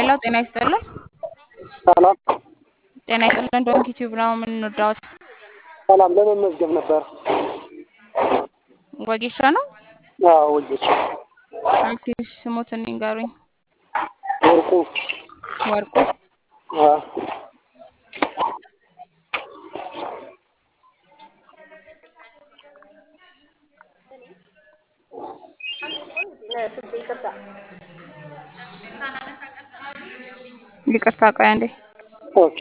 ሄሎ ጤና ይስጥልን። ሰላም ጤና ይስጥልን። ዶንክ ዩቲዩብ ነው የምንወዳውት። ሰላም ለመመዝገብ ነበር። ወጌሻ ነው። አዎ ወጌሻ ኦኬ ስሙትን ይንገሩኝ። ወርቁ ወርቁ አዎ ይቅርታ ቆይ አንዴ። ኦኬ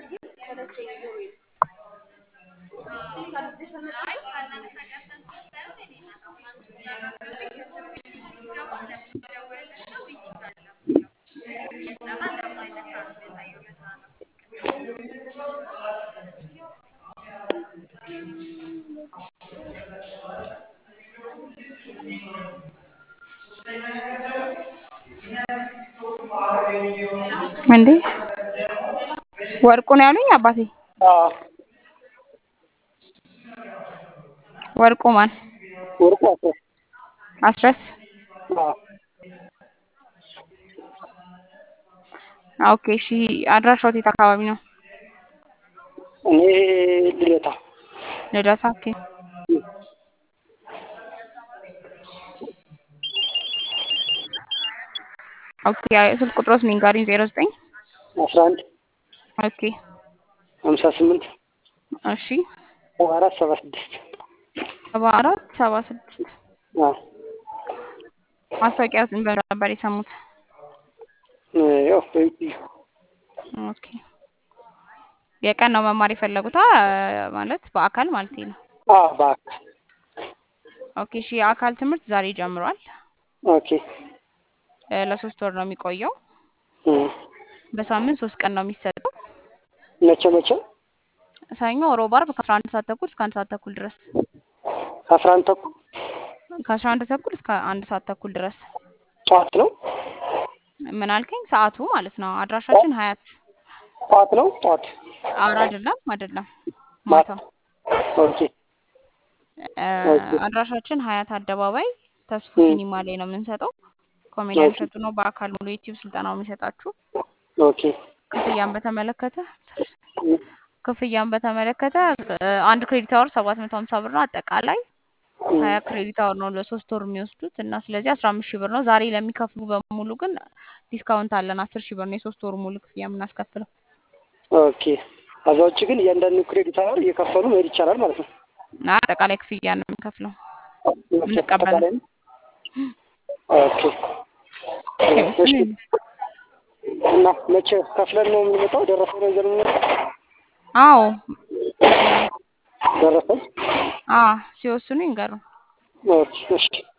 እንዴ ወርቁ ነው ያሉኝ አባቴ። አዎ ወርቁ ማን? ወርቁ አስረስ አስረስ። አዎ ኦኬ እሺ። አድራሻው የት አካባቢ ነው? እኔ ልደታ ልደታ። ኦኬ ኦኬ። ስልክ ቁጥሮስ ንገሪኝ። ዜሮ ዘጠኝ አስራ አንድ ኦኬ ሀምሳ ስምንት እሺ ሰባ አራት ሰባ ስድስት ሰባ አራት ሰባ ስድስት አዎ ማስታወቂያ በምን ነበር የሰሙት? ያው በዩቲዩብ ኦኬ የቀን ነው መማር የፈለጉት ማለት በአካል ማለት ነው። አዎ በአካል ኦኬ እሺ። የአካል ትምህርት ዛሬ ጀምሯል። ኦኬ እ ለሶስት ወር ነው የሚቆየው። እም በሳምንት ሶስት ቀን ነው የሚሰጠው። መቼ መቼ ሰኞ፣ ሮብ፣ ዓርብ ከአስራ አንድ ሰዓት ተኩል እስከ አንድ ሰዓት ተኩል ድረስ ከአስራ አንድ ተኩል ከአስራ አንድ ተኩል እስከ አንድ ሰዓት ተኩል ድረስ። ጠዋት ነው ምን አልከኝ? ሰዓቱ ማለት ነው። አድራሻችን ሀያት ጠዋት ነው ጠዋት አር አይደለም አይደለም ማታ ኦኬ እ አድራሻችን ሀያት አደባባይ ተስፉ ሲኒማ ላይ ነው የምንሰጠው። ኮሜዲያን እሸቱ ነው በአካል ሙሉ ዩቲዩብ ስልጠናው የሚሰጣችሁ። ኦኬ ክፍያን በተመለከተ ክፍያን በተመለከተ እ አንድ ክሬዲት አወር ሰባት መቶ ሀምሳ ብር ነው። አጠቃላይ ሀያ ክሬዲት አወር ነው ለሶስት ወር የሚወስዱት እና ስለዚህ አስራ አምስት ሺህ ብር ነው። ዛሬ ለሚከፍሉ በሙሉ ግን ዲስካውንት አለን። አስር ሺህ ብር ነው የሶስት ወሩ ሙሉ ክፍያ የምናስከፍለው። ኦኬ ከዛ ውጭ ግን እያንዳንዱ ክሬዲት አወር እየከፈሉ መሄድ ይቻላል ማለት ነው። እና አጠቃላይ ክፍያ ነው የምንከፍለው የምንቀበለው። አጠቃላይ ነው? ኦኬ እሺ እና መቼ ከፍለን ነው የምንመጣው? ደረሰኝ ነው ይዘን የምንመጣው? አዎ ደረሰኝ አ ሲወስኑ ይንገሩ። ኦኬ እሺ